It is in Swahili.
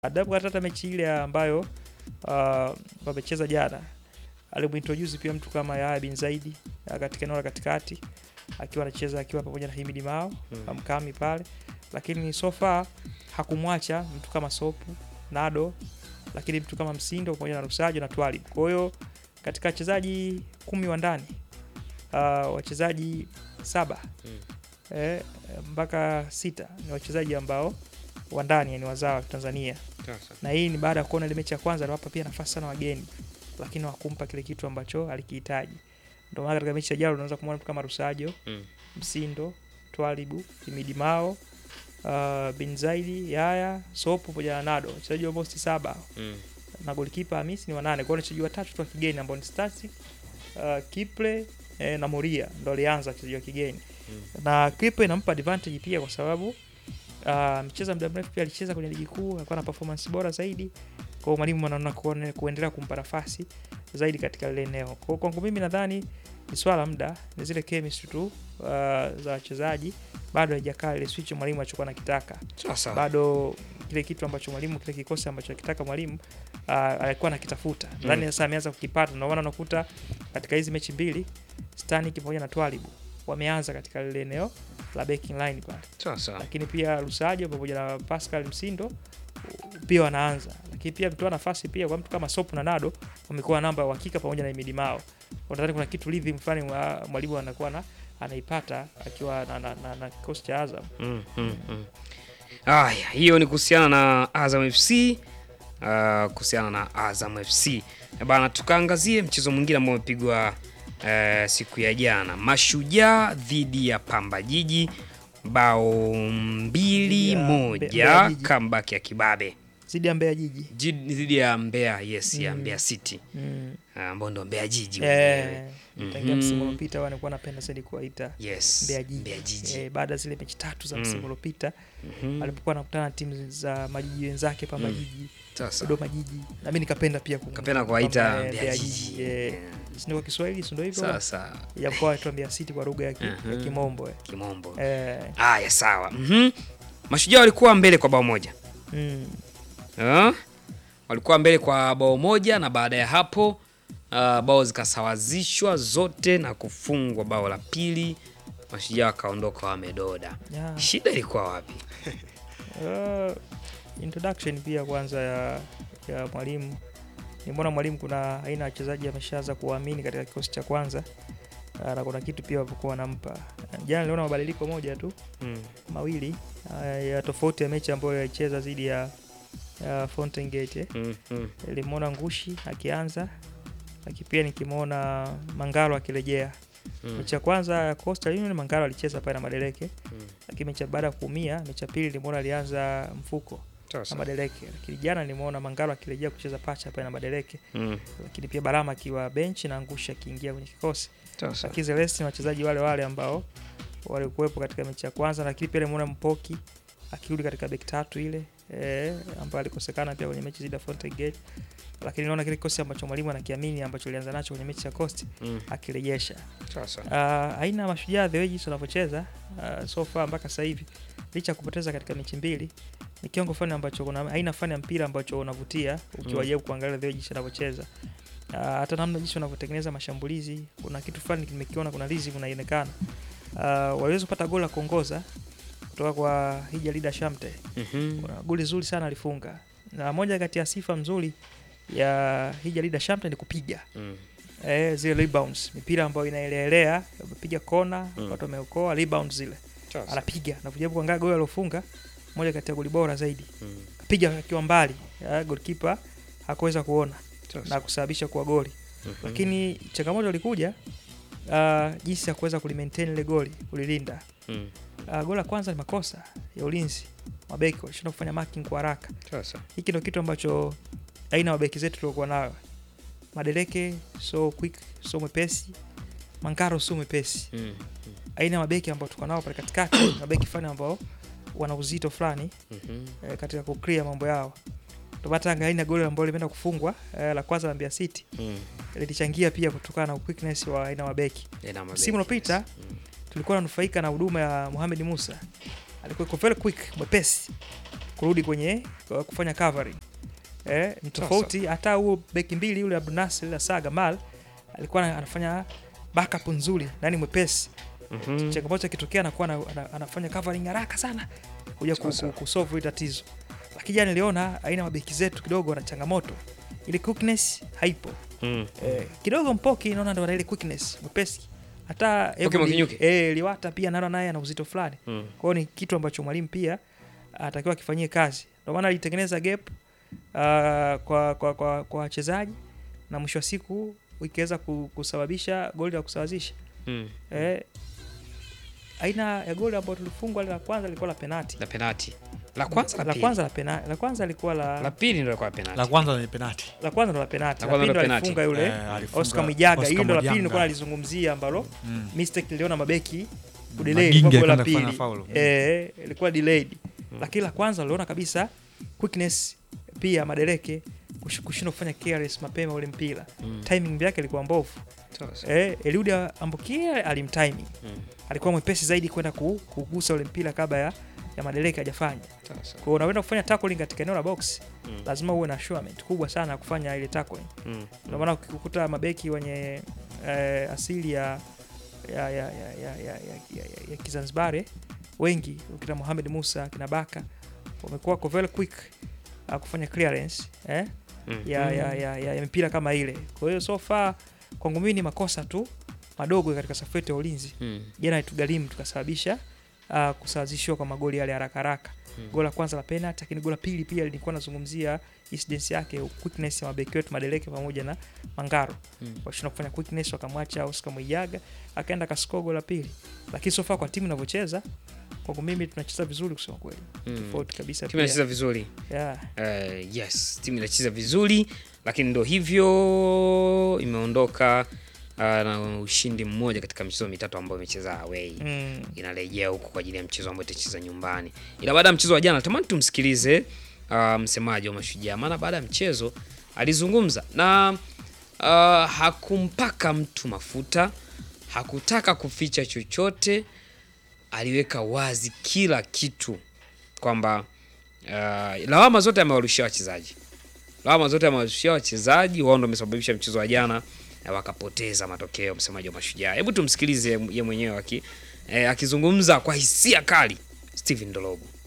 adabu hata mechi ile ambayo uh, wamecheza jana alimuintroduce pia mtu kama Yahya bin Zaidi uh, katika eneo la katikati akiwa anacheza akiwa pamoja na Himidi Mao Mm. mkami pale, lakini so far hakumwacha mtu kama Sopu Nado, lakini mtu kama Msindo pamoja na Rusajo na Twalib. Kwa hiyo katika wachezaji kumi wa ndani uh, wachezaji saba Mm. eh, mpaka sita ni wachezaji ambao wa ndani yani wazawa wa Tanzania Sasa. na hii ni baada ya kuona ile mechi ya kwanza aliwapa pia nafasi sana wageni, lakini hawakumpa kile kitu ambacho alikihitaji. Ndio maana katika mechi ya jana unaweza kumwona mtu kama Rusajo, Mm. Msindo, Twalibu, Himidi Mao, uh, Bin Zaidi, Yaya, Sopo pamoja na Nado, wachezaji almost saba Mm. na golikipa Hamisi ni wanane. Kwa hiyo ni wachezaji watatu tu wa kigeni ambao ni Static, uh, Kiple eh, na Moria ndio alianza wachezaji wa kigeni Mm. na Kiple inampa advantage pia kwa sababu amecheza muda mrefu pia alicheza kwenye ligi kuu, alikuwa na performance bora zaidi. Kwa hiyo mwalimu anaona kuone- kuendelea kumpa nafasi zaidi katika lile eneo. Kwa hiyo kwangu mimi nadhani ni swala la muda, ni zile chemistry tu uh, za wachezaji bado haijakaa ile switch mwalimu alichokuwa anakitaka Sasa. bado kile kitu ambacho mwalimu kile kikosi ambacho akitaka mwalimu uh, alikuwa anakitafuta nadhani sasa ameanza kukipata. Ndio maana unakuta katika hizi mechi mbili Stanik pamoja na Twalibu wameanza katika lile eneo la backing line pale, Sasa. lakini pia Lusajo pamoja na Pascal Msindo pia wanaanza, lakini pia mtoa nafasi pia kwa mtu kama Sopu na Nado wamekuwa namba ya uhakika pamoja na Imidi Mao. Kwa nadhani kuna kitu rhythm fulani mwa- mwalimu anakuwa na anaipata akiwa na, na, na, na kikosi cha Azam. Mm, mm, mm. Aya, hiyo ni kuhusiana na Azam FC uh, kuhusiana na Azam FC Eh bana, tukaangazie mchezo mwingine ambao umepigwa eh, siku ya jana, Mashujaa dhidi ya Pamba Jiji, bao mbili Dhidi ya Mbe- moja, Mbeya Jiji. comeback ya Kibabe Zidi ya Mbeya Jiji. Ji- dhidi ya Mbeya, yes, ya Mm. Mbeya City Mm. Ah, ambao ndo Mbeya Jiji wenyewe. Eh, tangia Mhm. msimu uliopita wanakuwa napenda zaidi kuwaita Yes, Mbeya Jiji. Mbeya Jiji. Eh, baada ya zile mechi tatu za Mm. msimu uliopita Mhm. alipokuwa anakutana na timu za majiji wenzake Pamba Mm. Jiji, Sasa Dodoma Jiji, na mimi nikapenda pia kum- kapenda kuwaita kwamba, eh, Mbeya Jiji. eh, si ndio kwa Kiswahili, si ndio hivyo? Sasa Ya kwa watu wa Mbeya City kwa lugha ya, ki, ya Mhm. Kimombo. eh. kimombo Eh, Aya, sawa. Mhm. Mashujaa walikuwa mbele kwa bao moja mm, Ah, walikuwa mbele kwa bao moja na baada ya hapo ah, bao zikasawazishwa zote na kufungwa bao la pili, Mashujaa wakaondoka wamedoda. yeah. Shida ilikuwa wapi? Uh, introduction pia kwanza ya, ya mwalimu nimeona mwalimu kuna aina ya wachezaji ameshaanza kuwaamini katika kikosi cha kwanza uh, na kuna kitu pia walipokuwa wanampa jana niliona mabadiliko moja tu Mm. mawili uh, ya tofauti ya mechi ambayo yaicheza dhidi ya ya Fountain Gate eh. Mm, mm. nilimwona Ngushi akianza lakini pia nikimwona Mangalo akirejea Mm. mechi ya kwanza ya Coastal Union Mangalo alicheza pale na Madeleke Mm. lakini mechi ya baada ya kuumia mechi ya pili nilimwona alianza mfuko na Sasa. Madeleke, lakini jana nimeona Mangalo akirejea kucheza pacha pale na Madeleke, Mm. lakini pia Balama akiwa benchi na Ngusha akiingia kwenye kikosi, Sasa. lakini Celeste ni wachezaji wale wale ambao walikuwepo katika mechi ya kwanza, lakini pia nimeona Mpoki akirudi katika beki tatu ile eh, ambayo alikosekana pia kwenye mechi zidi ya Fountain Gate, lakini naona kile kikosi ambacho mwalimu anakiamini ambacho alianza nacho kwenye mechi ya Coast Mm. akirejesha Sasa. uh, aina ya mashujaa the way jinsi wanavyocheza uh, so far mpaka sasa hivi licha ya kupoteza katika mechi mbili ni kiwango fulani ambacho kuna aina fulani ya mpira ambacho unavutia ukiwajaribu kuangalia the way jinsi wanavyocheza uh, hata namna jinsi wanavyotengeneza mashambulizi kuna kitu fulani nimekiona kuna rhythm inaonekana uh, waliweza kupata goli la kuongoza kutoka kwa Hija Lida Shamte Mhm. kuna goli zuri sana alifunga na moja kati ya sifa mzuri ya Hija Lida Shamte ni kupiga Mm. eh, zile rebounds mipira ambayo inaelelea amepiga kona Mm. watu wameokoa rebound zile Sasa. anapiga na kujaribu kuangalia goli aliofunga moja kati ya goli bora zaidi Mm. kapiga akiwa mbali eh, goalkeeper hakuweza kuona Sasa. na kusababisha kuwa goli Mhm. lakini changamoto ilikuja uh, jinsi ya kuweza kulimaintain ile goli kulilinda Mm. uh, goli la kwanza ni makosa ya ulinzi mabeki walishindwa kufanya marking kwa haraka Sasa. hiki ndio kitu ambacho aina ya mabeki zetu tuliokuwa nayo madeleke so quick so mwepesi mangaro so mwepesi Mm. aina ya mabeki ambao tuko nao pale katikati mabeki fulani ambao wana uzito fulani Mhm. eh, katika kuclear mambo yao ndio hata aina goli ambalo limeenda kufungwa eh, la kwanza la Mbeya City Mm. lilichangia pia kutokana na quickness wa aina ya mabeki Ina mabeki, Msimu uliopita, yes. Mm. tulikuwa nanufaika na huduma ya Mohamed Musa alikuwa iko very quick mwepesi kurudi kwenye kwa kufanya covering eh, ni tofauti hata huo beki mbili yule Abdunasir la Saga Mal alikuwa ana- anafanya backup nzuri nani mwepesi Mhm. changamoto ikitokea anakuwa ana, ana, anafanya covering haraka sana kuja ku, Sasa. ku, kusolve hili tatizo lakini jana niliona aina ya mabeki zetu kidogo wana changamoto ile quickness haipo Mm. eh, kidogo mpoki naona ndo ana ile quickness mwepesi hata Mpoki Ebony- Mwakinyuki? eh, liwata pia naona naye ana uzito fulani Mm. kwa hiyo ni kitu ambacho mwalimu pia atakiwa akifanyie kazi ndio maana alitengeneza gap uh, kwa kwa kwa kwa wachezaji na mwisho wa siku ikiweza ku- kusababisha goli la kusawazisha Mm. eh, aina ya goli ambayo tulifungwa la kwanza lilikuwa la penati La penalti. La kwanza la la pili. kwanza la penati la kwanza lilikuwa la La pili ndio ilikuwa penalti. La kwanza ni penati. la kwanza ndo la penati La la kwanza pili ndo ndo penati. alifunga yule Eh, alifunga Oscar Mwijaga Oscar hilo la pili Mwijanga. nilikuwa nalizungumzia ambalo Mm. mistake niliona mabeki kudelay Magingi ilikuwa gola akaenda pili kufanya foul. eh ilikuwa delayed lakini la kwanza uliona kabisa quickness pia madereke kush- kushindwa kufanya careless mapema ule mpira Mm. timing yake ilikuwa mbovu Sasa. eh Eliud Ambukia alimtiming Mm. alikuwa mwepesi zaidi kwenda ku- kugusa ule mpira kabla ya ya madereke hajafanya Sasa. kwa hiyo unaenda kufanya tackling katika eneo la box Mm. lazima uwe na assurement kubwa sana ya kufanya ile tackling Mm. ndio maana ukikuta mabeki wenye eh, asili ya ya, ya, ya, ya, ya, ya, ya, ya Kizanzibari wengi ukita Mohamed Musa kina Baka wamekuwa wako very quick uh, kufanya clearance eh, Mm. ya, ya, ya, ya, ya mipira kama ile. Kwa hiyo so far kwangu mimi ni makosa tu madogo katika safu yetu ya ulinzi Mm. jana itugharimu tukasababisha uh, kusawazishiwa kwa magoli yale haraka haraka Mm. goli la kwanza la penalty lakini goli la pili pia lilikuwa nazungumzia incidence yake quickness ya mabeki wetu Madeleke pamoja na Mangaro Mm. washindwa kufanya quickness wakamwacha Oscar Mwijaga akaenda kascore goli la pili lakini so far kwa timu inavyocheza kwangu mimi tunacheza vizuri kusema kweli Mm. tofauti kabisa Timu inacheza vizuri. yeah. Uh, yes, timu inacheza vizuri lakini ndo hivyo imeondoka uh, na ushindi mmoja katika michezo mitatu ambayo imecheza away. mm. Inarejea huko kwa ajili ya mchezo ambao itacheza nyumbani. Ila baada ya mchezo wa jana natamani tumsikilize uh, msemaji wa Mashujaa, maana baada ya mchezo alizungumza na uh, hakumpaka mtu mafuta, hakutaka kuficha chochote, aliweka wazi kila kitu kwamba uh, lawama zote amewarushia wachezaji, lawama zote amewarushia wachezaji, wao ndo wamesababisha mchezo wa jana na wakapoteza matokeo. Msemaji wa Mashujaa, hebu tumsikilize ye mwenyewe aki, eh, akizungumza kwa hisia kali, Steven Dologu.